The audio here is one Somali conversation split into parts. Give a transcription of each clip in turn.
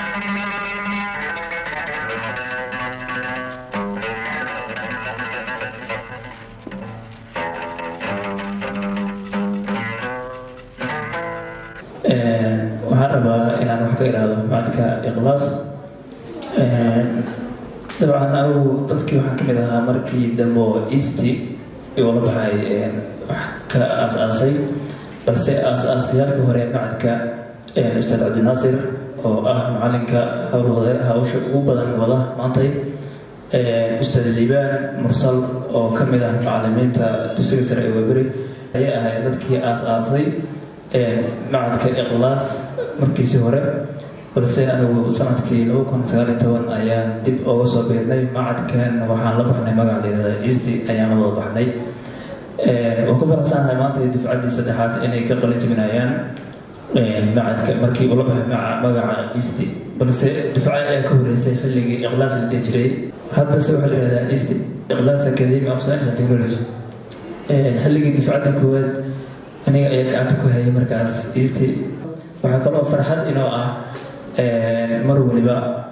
waxaan rabaa inaan wax ka idhaahdo macadka iklaas dabcan anigu dadkii waxaan kamid ahaa markii dambe oo easty oo la baxay wax ka aas-aasay balse aas-aasayaalka hore macadka ustaad cabdinaasir oo ah macalinka howlwade hawsha ugu badan wada maantay ustaad liibaan mursal oo kamid ah macalimiinta dugsiga sare ee waberi ayay ahayd dadkii aas-aasay macadka iklaas markiisii hore balse anigu sanadkii laba kun sagaaliy toban ayaan dib oga soo biirnay macadkan waxaan la baxnay magaca layihahda easty ayaan la wada baxnay waan ku faraxsanahay maanta dufcaddii saddexaad inay ka qalin jebinayaan macadka markii ula baxay magaca easty balse dufca ayaa ka horeysay xilligii iklaas la dhihi jiray haddase waxaa la yihahdaa easty iklaas academy of science and technology xilligii dufcadda koowaad aniga ayaa gacanta ku hayay markaas easty waxaa kaloo farxad inoo ah mar waliba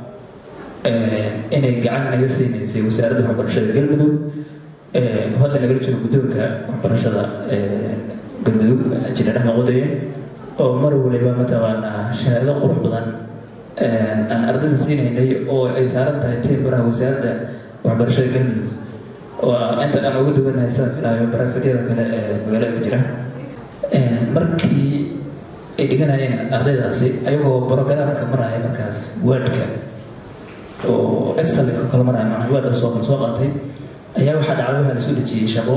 inay gacan naga siinaysay wasaaradda waxbarashada galmudug hadda nagala jiro guddoonka waxbarashada galmudug jineer axmed qodaye oo mar waliba mataqaanaa shahaado qurux badan aan ardayda siinaynay oo ay saaran tahay timbaraha wasaaradda waxbarashada galmudug oo inta aan uga duwanahay sida filaayo barafedyada kale ee magaalada ka jira markii ay dhiganayeen ardaydaasi ayagoo brogramka maraya markaas wordka oo excel kala maraya macnaa word soo kala soo qaatay ayaa waxaa dhacday waxaa lasoo dejiyey shaqo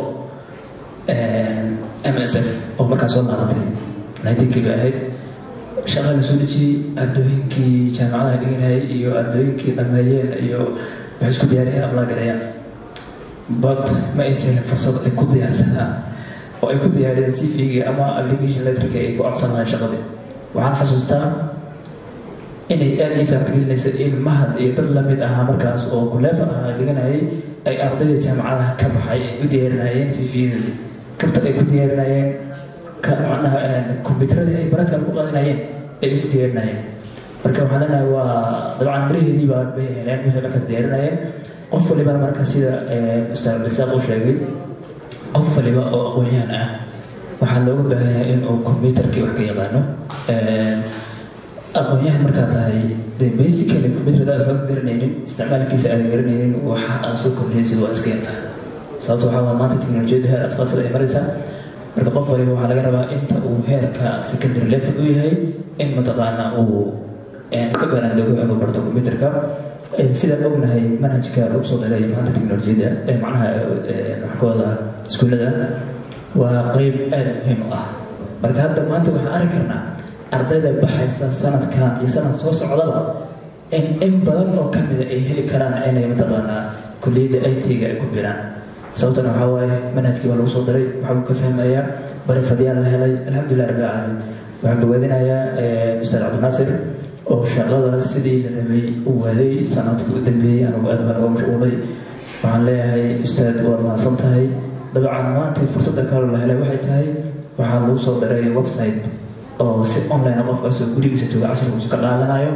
m s f oo markaas soo qaadatay ninetenkii bay ahayd shaqa lasoo dejiyey ardooyinkii jaamacadaha dhiganayay iyo ardooyinkii dhameeyeen iyo waxay isku diyaariyeen ablaagarayaan but ma aysan helin fursad ay ku diyaarsadaan oo ay ku diyaariyeen cv-ga ama application letterka ay ku codsanayaan shaqadii waxaan xasuustaa inay aada ii faaqgelinaysa in mahad iyo dad lamid ahaa markaas oo kuleefa ahaa dhiganayay ay ardayda jaamacadaha ka baxay ay u diyaarinayeen cv-yadii kabta ay ku diyaarinayeen macnaha kombyuteradii ay baradkan ku qaadanayeen ay ugu diyaarinayeen marka waxaan leenahay waa dabcan maraheedii baa bay heleen waxay markaas diyaarinayeen qof walibana marka sida ustaad cabdisaaq uu sheegay qof waliba oo aqoon-yahan ah waxaa looga baahan yahay in uu combyuterkii wax ka yaqaano aqoon-yahan markaa tahay dee basically combyuterda aad waxba ka garanaynin isticmaalkiisa aadan garanaynin waxa aad soo kordhinaysid waa iska yartahay sababta waxaa waa maanta teknolojiyadda heer adqadsada ay maraysaa marka qof waliba waxaa laga rabaa inta uu heerka secondary level u yahay in mataqaana uu ka banaandoogo inuu barto combyuterka sidaan ognahay manhajka lagu soo daray maanta teknolojiyadda ee macnaha waxkooda iskuullada waa qeyb aada muhiim u ah marka hadda maanta waxaan arki karnaa ardayda baxaysa sanadkan iyo sanad soo socdaba in in badan oo kamida ay heli karaan inay mataqaanaa kulliyadda i t-ga ay ku biraan sababtana waxaa waaye manhajkii baa lagu soo daray waxaa uu ka fahmayaa barafadyaal la helay alxamdulilah rabbi caalamiin waxaan bogaadinayaa ustaad cabdinaasir oo shaqada sidii la rabay u waday sanadkii u dambeeyey anugu aad baan uga mashquulay waxaan leeyahay ustaad waad mahadsan tahay dabcan maanta fursadda kaloo la helay waxay tahay waxaa lagu soo daray website oo si online qofkaasoo gurigiisa jooga cashirkiisu ka qaadanayo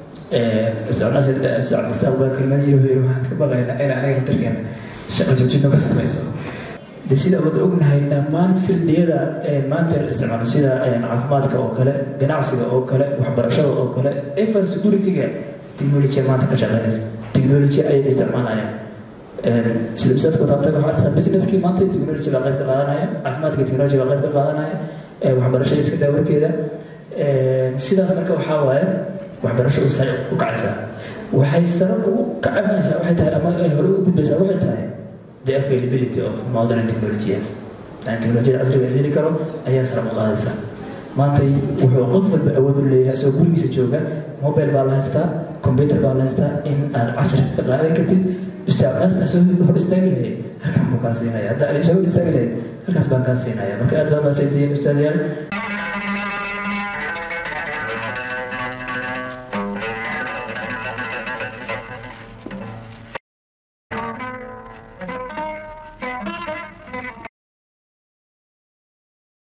cabdisaaq baa kelmad yiri wuxuu yiri waxaan ka baqaynaa in anaga laftarkeena shaqa joojin nooga samayso de sida wada ognahay dhammaan fildiyada maanta la isticmaalo sida caafimaadka oo kale ganacsiga oo kale waxbarashada oo kale even security-ga technology maanta ka shaqeynaysa technology ayay isticmaalayaan sida ustaadka taabtay waxaa arkaysaa businesskii maanta technology baa qayb ka qaadanaya caafimaadka technology baa qayb ka qaadanaya waxbarashada iska daawarkeeda sidaas marka waxaa waaye waxbarashadu sare u kacaysaa waxay sare ugu kacamaysaa waxay tahay ama hore ugu gudbaysaa waxay tahay the availability of modern technologies yani teknolojiyada casriga la heli karo ayaa sare u qaadaysaa maantay wuxuu qof walba awood u leeyahay isagoo gurigiisa jooga mobile baa la haystaa computer baa la haystaa in aad cashirka ka qaadan kartid ustaadaas asoo hor istaagi lahayd halkan buu kaa siinaya hadda aan isoo hor istaagi lahayd halkaas baan kaa siinaya marka aad baa maasantihiin ustaadayaal